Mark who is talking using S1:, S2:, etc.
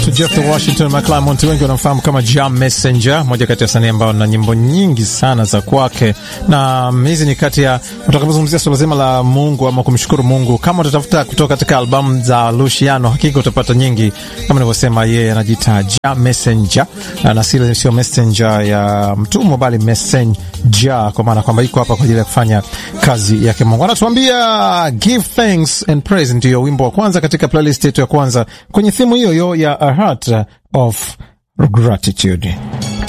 S1: Jeff the Washington McClymont, wengi wanamfahamu kama Jam Messenger, moja kati ya wasanii ambao na nyimbo nyingi sana za kwake, na hizi ni kati ya utakapozungumzia swala zima la Mungu ama kumshukuru Mungu. Kama utatafuta kutoka katika albamu za Luciano, hakika utapata nyingi. Kama nilivyosema, yeye anajiita Jam Messenger na sile sio messenger ya mtumwa, bali messenger, kwa maana kwamba iko hapa kwa ajili ya kufanya kazi yake Mungu. Anatuambia give thanks and praise, ndiyo wimbo wa kwanza katika playlist yetu ya kwanza kwenye thimu hiyo hiyo ya A Heart of Gratitude.